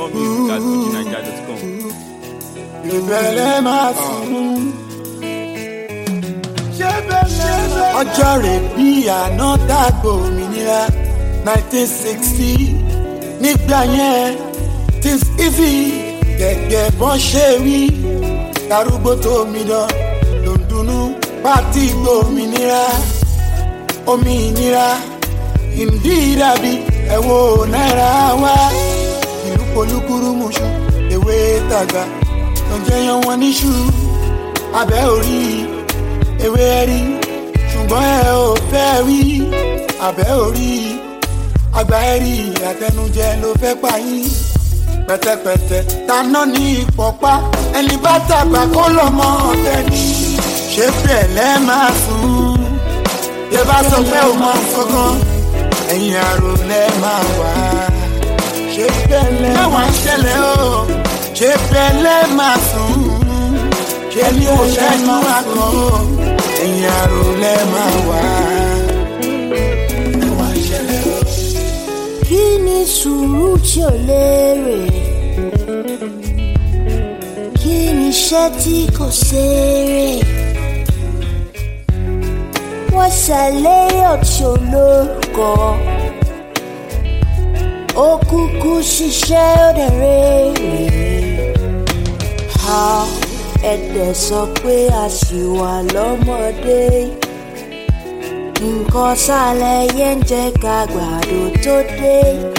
music@fujininja.com. ìbẹ̀rẹ̀ máa sùn. ọjọ́ rẹ̀ bí àná dàgbò òmìnira nineteen sixty nígbà yẹn things easy gẹ́gẹ́ bọ́n ṣe wí darúgbó tó mi dán ló ń dunnú pátí gbòmìnira òmìnira ìdí dàbí ẹ̀wọ̀ náírà wá ìlú polúkúrú mùsùn ewé tàgbà tó ń jẹyàn wọn níṣu abẹ́ orí ewé rí ṣùgbọ́n ẹ ò fẹ́ rí abẹ́ orí àgbà ẹ̀rí àtẹnujẹ ló fẹ́ pa yín pẹ̀tẹ̀pẹ̀tẹ̀ taná ní ìpọ̀pá ẹni bá tàgbà kó lọ́mọ ọ̀tẹ̀ ni ṣé bẹ̀lẹ́ máa sùn yẹ bá sọ pé ò mọ kankan ẹ̀yìn àrò lẹ́ máa wà ṣé bẹ̀lẹ́ máa ń ṣẹlẹ̀ o ṣé bẹ̀lẹ́ máa sùn ṣé ní kò ṣẹ́nu àkàn o ẹ̀yìn àrò lẹ́ máa wà. ẹ wá ṣẹlẹ̀ o. kí ni sùúrù tí ò lérè kí ni iṣẹ́ tí kò ṣeré wọ́n ṣàlẹ́yìn ọ̀tí olórúkọ ó kúkú ṣiṣẹ́ ó dẹ̀ rèrè ha ẹ̀dẹ̀ sọ pé a ṣì wà lọ́mọdé nǹkan sálẹ̀ yẹn ń jẹ́ ká gbàdo tó dé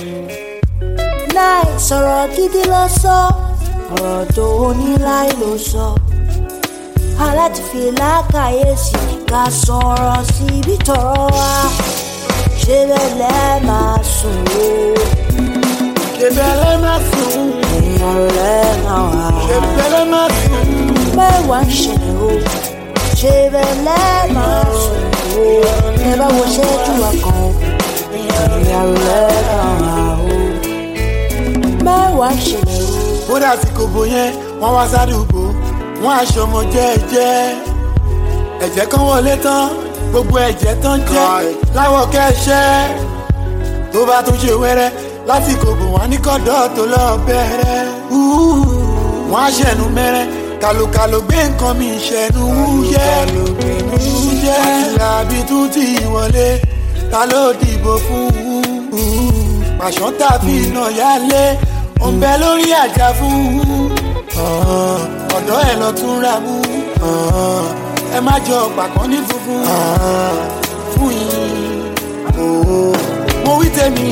láì sọ̀rọ̀ gidi lọ sọ ọ̀rọ̀ tó ní láì ló sọ aláti fi lákàyèsí ká sọ̀rọ̀ síbi tọ̀rọ̀ wa ṣé bẹ́ẹ̀ lẹ́ máa sùn o ṣé bẹ̀lẹ́ máa sùn èèyàn lẹ́ máa wà ṣé bẹ̀lẹ́ máa sùn. mẹ́wàá ń ṣẹlẹ̀ o ṣé bẹ́ẹ̀ lẹ́ máa sùn o ẹ bá wo ṣẹ́jú wa kan o èèyàn lẹ́ máa wà o mẹ́wàá ń ṣẹlẹ̀ o. kódà tí kò bó yẹn wọ́n wá sádùúgbò wọ́n aṣọ ọmọ jẹ́ẹ́jẹ́ ẹ̀jẹ̀ kan wọlé tán gbogbo ẹ̀jẹ̀ tán jẹ́ láwọ̀ kẹ́ṣẹ́ tó bá tún ṣe wẹ́rẹ́ lásìkò bò wọ́n ní kọ́dọ̀ tó lọ bẹ̀rẹ̀ wọ́n á ṣẹ̀nu mẹ́rẹ́ kàlùkàlù gbé nǹkan mi ṣẹ̀nu wúyẹ́ wúyẹ́ àtìlábí tún ti wọlé ta ló dìbò fún pàṣọ tàbí iná yálé òǹbẹ lórí àjà fún ọ̀dọ́ ẹ̀ lọ tún ra mú ẹ má jọ pàkọ́ ní funfun fún yín mo wí tèmi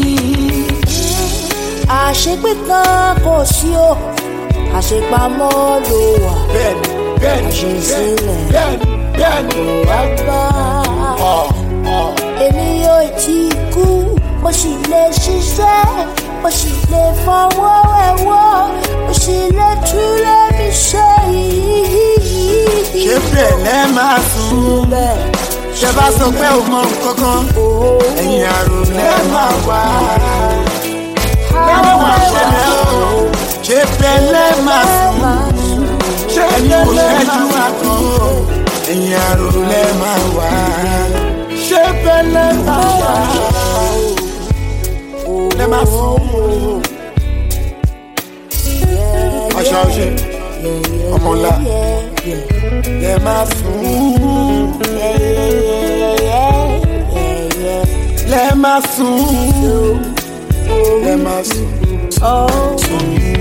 àṣepé kan kò sí o àṣepamọ́ ló wà bẹ́ẹ̀ni bẹ́ẹ̀ni Àṣesílẹ̀. bẹ́ẹ̀ni bẹ́ẹ̀ni wá gbà. ọ̀ ọ̀ èmi yóò tí kú mo sì lè ṣiṣẹ́ mo sì lè fọwọ́ ẹ̀wọ́ mo sì lè túlẹ̀ mi ṣe yìí. ṣé bẹ̀lẹ́ máa sùn bẹ́ẹ̀ ṣe bá sọ pé ò mọ nǹkan kan ẹ̀yìn àrò lẹ́ máa wá lẹ́wọ̀n máa ṣẹlẹ̀ o ṣé bẹ̀lẹ́ máa sùn ṣé ẹni kò ṣẹ́jú àkàn o ẹ̀yìn àrò lẹ́ máa wá ṣé bẹ̀lẹ́ máa wá lẹ́ máa sùn ọ̀ṣọ́ ọ̀ṣẹ́ ọmọlá lẹ́ máa sùn lẹ́ máa sùn lẹ́ máa sùn.